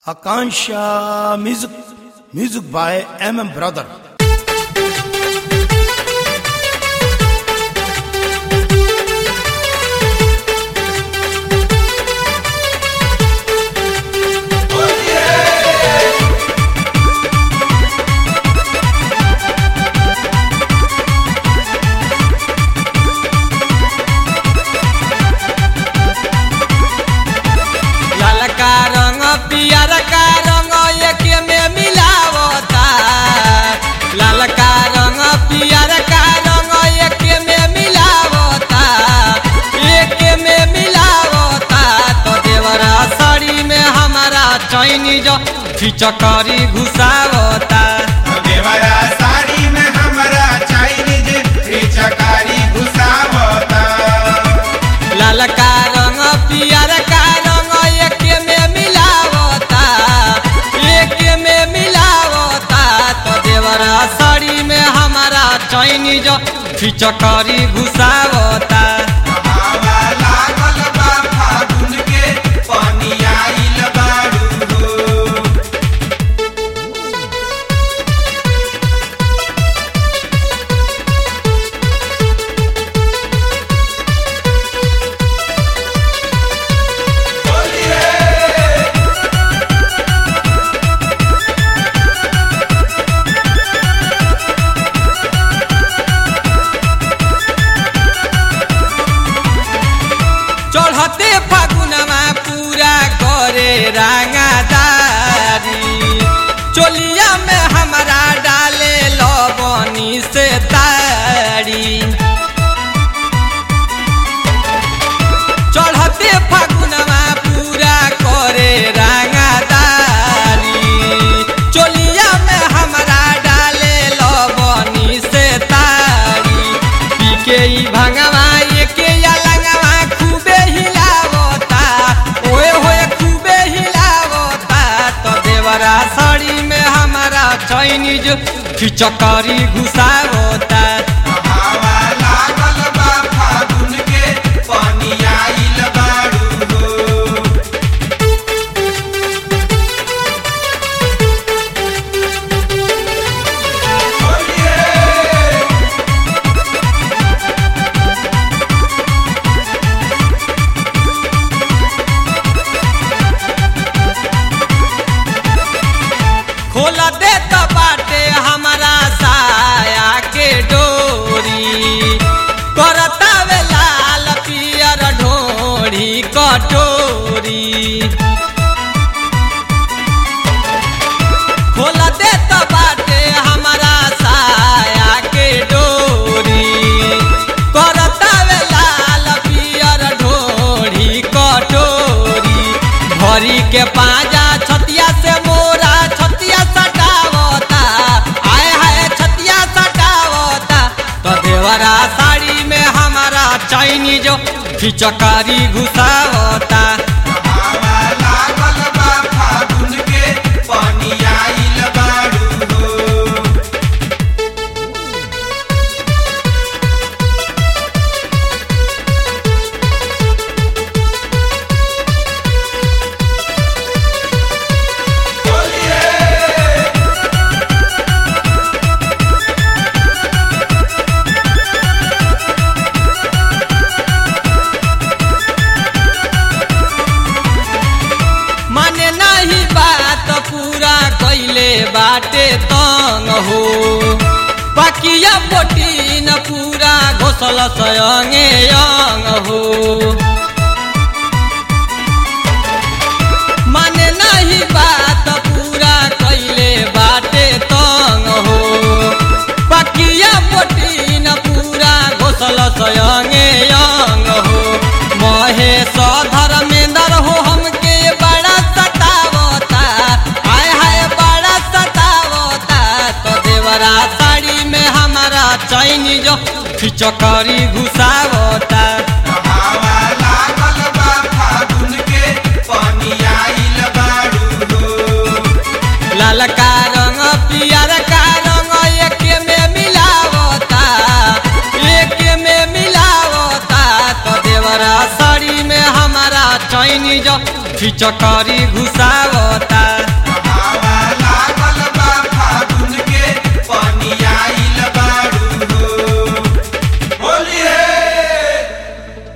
Akansha Music, music by MM Brother. ललका रंग पियर का रंग एक में मिलावता ललका रंग पियर का रंग एक में मिलावता एक में मिलावता तो देवरा साड़ी में हमारा चैनी जो फिचकारी घुसावता देवरा साड़ी में हमरा चाइनीज चकारी घुसावता ललका रंग पियर का रंग एक में मिलावता एक में मिलावता तो देवरा साड़ी में हमारा चैनी जो फिचकारी घुसावता हवा लागल बा फागुन के पानी आइल बारू हो चढ़ते फागुनमा पूरा करे रंगादारी चोलिया में हमारा डाले लबनी से तारी चढ़ते फागुनमा पूरा करे रंगादारी चोलिया में हमारा डाले लबनी से तारी पीके ई भंगवा एके या लंगवा खूबे हिलावता ओए होए खूबे हिलावता तो देवरा साड़ी में हमारा चाइनीज खिचकारी घुसावता हवा लागल बा फागुन के पानी आइल बारू हो खोल दे तो बाटे हमारा साया के डोरी करता वे लाल पियर ढोरी कटोरी खोल दे तो बाटे हमारा साया के डोरी करता वे लाल पियर ढोरी कटोरी भरी के पाजा छतिया से मोरा छतिया सटावता आए हाय छतिया सटावता तो देवरा साड़ी में हमारा चाइनीज फिचकारी घुसावता हवा लागल बा फागुन के पानी आइल बारू हो माने नहीं बात पूरा कैले बाटे तंग हो पकिया पोटीन पूरा घोसल सयंगे यंग हो माने नहीं बात पूरा कैले बाटे तंग हो पकिया पोटीन पूरा घोसल सयंगे यंग हो महेश धर्मेंद्र हो हमके बड़ा सतावता हाय हाय बड़ा सतावता तो देवरा साड़ी में हमारा चाइनीज फिचकारी घुसावता हवा लागल बा फागुन के पानी आइल बारू हो ललका रंग पियर का रंग एक में मिलावता एक में मिलावता तो देवरा साड़ी में हमारा चाइनीज फिचकारी घुसावता